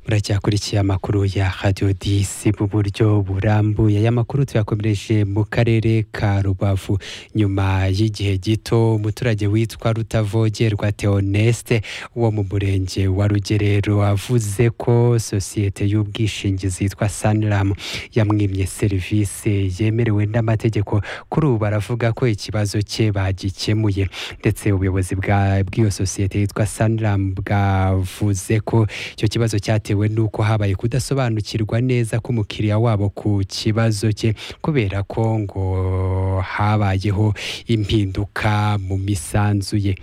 uracyakurikiye amakuru ya radiyo disi mu buryo burambuye aya makuru tuyakomereje mu karere ka rubavu nyuma y'igihe gito umuturage witwa rutavogerwa teoneste wo mu murenge wa rugerero avuze ko sosiyete y'ubwishingizi yitwa saniramu yamwimye serivisi yemerewe n'amategeko kuri ubu baravuga ko ikibazo cye bagikemuye ndetse ubuyobozi bwa- bw'iyo sosiyete yitwa saniramu bwavuze ko icyo kibazo cyatewe n'uko habaye kudasobanukirwa neza k'umukiriya wabo ku kibazo cye kubera ko ngo habayeho impinduka mu misanzu ye